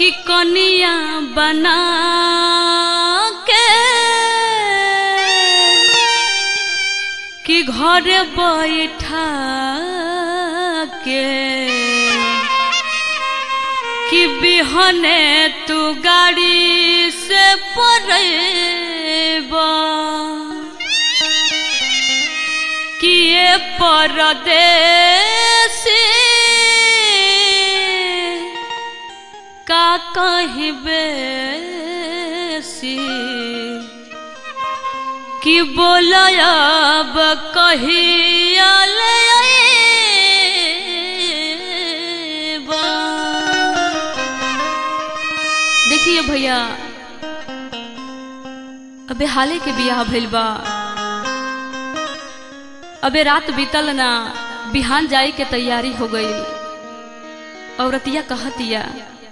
कि कनिया बना के कि घर बैठा के कि बिहने तू गाड़ी से पड़ेबा कि ये परदेसी का कहबे सी कि बोलब कहिया ले अइबा। देखिए भैया अबे हाले के बियाह भइल बा अबे रात बीतल ना बिहान जाए के तैयारी हो गई औरतिया कहतिया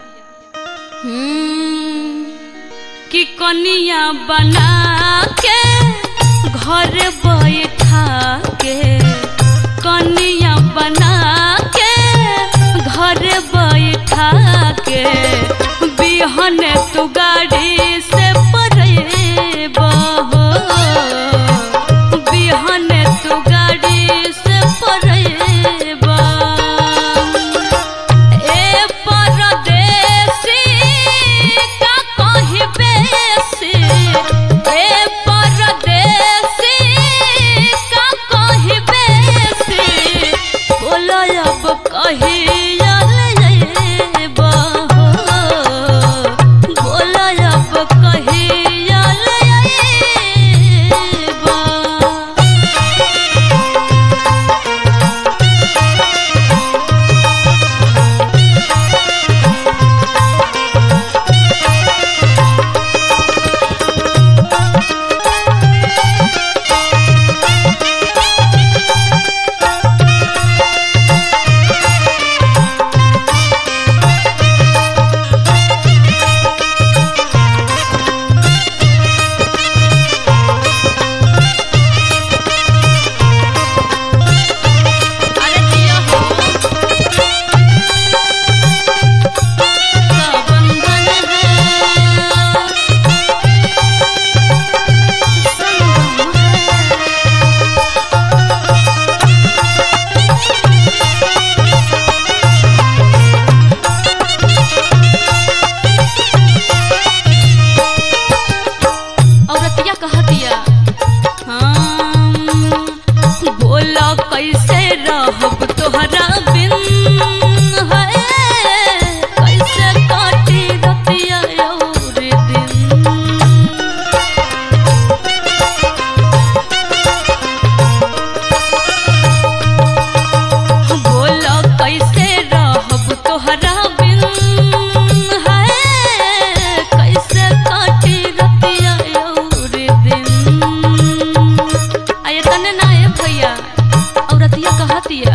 हम्म, कि कनिया बना के घर बैठा के कनिया बना के घर बैठा के बिहन तू गाड़ी से परेबा हो बिहन तू गाड़ी से परेबा ए परदेसी का कहबे से ए परदेसी का कहबे से बोलो अब कहिया ले बा बोलो अब कहिया ले बा अरे जिया हो का बंधन है संगम है औरतिया कहतिया हम बोला कैसे रहब तोहरा बिन है कैसे काटी रतिया और दिन बोला कैसे रहब तोहरा बिन है कैसे काटी रतिया और दिन आये तने ना ए भैया औरतिया कहतिया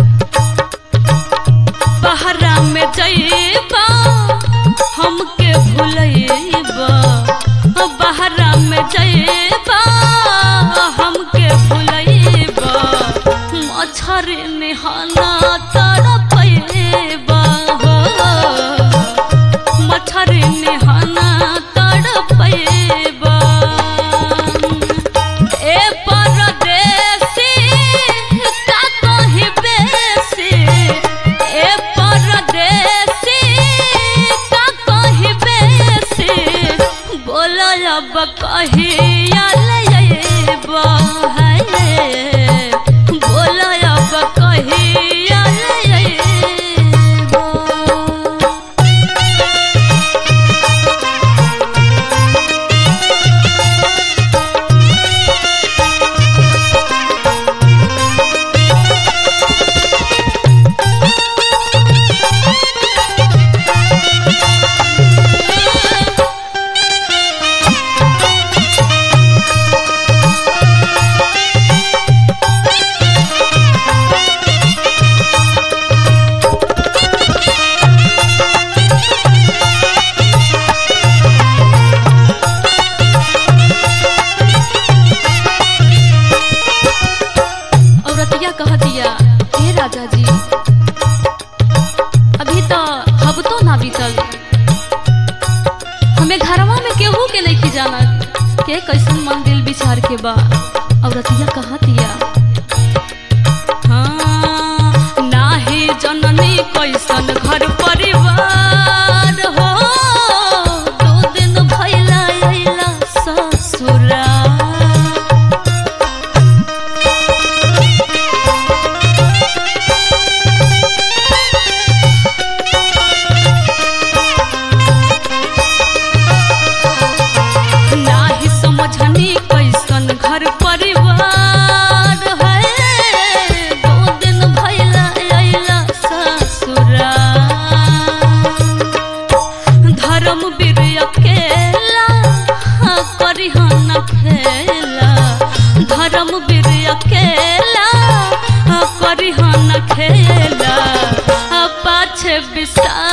बहरा में जइबा हमके भुलइबा बहरा में जइबा हमके भुलइबा मच्छर निहाना तड़पइबा हो मच्छर निहाना तड़पइबा ए परदेसी का कहबे से ए परदेसी का कहबे से बोलो अब कहिया ले अइबा है बोलो अब कहिया ले अइबा के कैसन मन दिल विचार के बा औरतिया कहतिया हाँ नाही जननी कैसन घर परिवार हो दो दिन भइला अइला ससुरा नाही समझनी कैसन घर परिवार है दो दिन भइला अइला ससुरा धर्म वीर अकेला हाँ करिहन खेला धर्म वीर अकेला हाँ करिहन खेला आ पाछे विसा